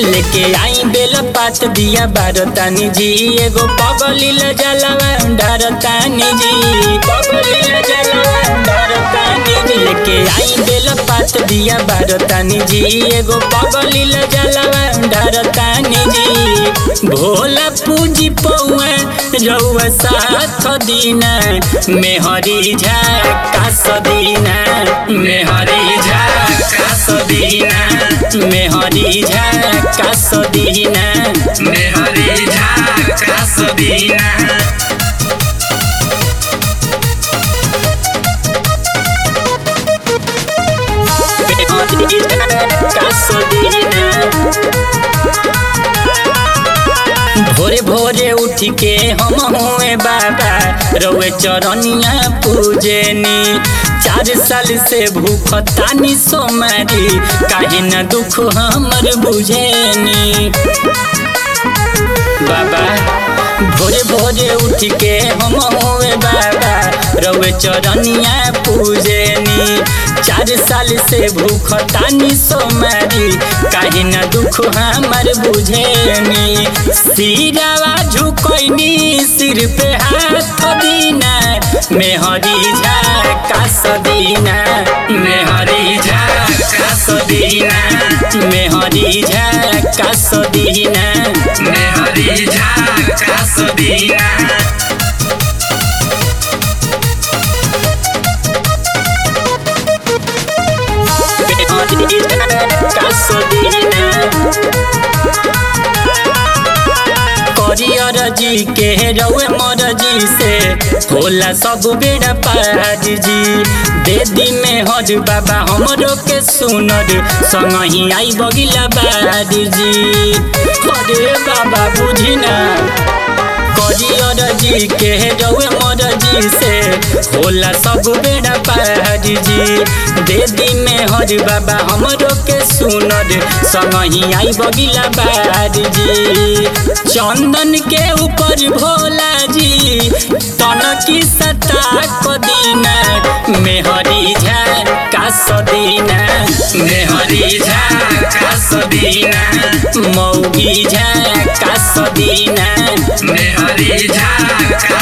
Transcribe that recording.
लेके आई बेल पात दिया बारतानी जी एगो पगलिल जलवा डरतानी जी पगलिल जलवा डरतानी जी लेके आई बेल पात दिया बारतानी जी एगो पगलिल जलवा डरतानी जी भोला पूजी पौआ रउआ साथ दीना मेहरी झा सदीना मेहरी झा सदीना मेहरी झा सदीना मेहरी झा सदीना मेहरी झा सदीना भोरे भोरे उठ के हम हुए बाबा रउए चरनिया पूजनी चार साल से भूख तानी सोमारी काहे न दुख हमर बुझेनी बाबा भोरे भोरे उठ के हम हुए बाबा रउए चरनिया पूजनी चार साल से भूख तानी सोमारी काहे न दुख हमर बुझेनी सिरावा झुकैनी सिर पे हाथ दीना मेहरी झा सदीना मेहरी झा सदीना मेहरी झा सदीना मेहरी झा सदीना करियर जी के रउए मर जी से होला सब बेड़ा पार जी दे दी में हज बाबा हमरो के सुनर संग ही आई बगिला बार जी अरे बाबा बुझी ना करियर जी के रउए मर जी से होला सब बेड़ा पार जी दे दी में हज बाबा हमरो के सुनर संग ही आई बगिला बार जी चंदन के ऊपर भोला जी तनकी सता कदीना मेहरी झा का सदीना मेहरी झा का सदीना मौगी झा का सदीना मेहरी झा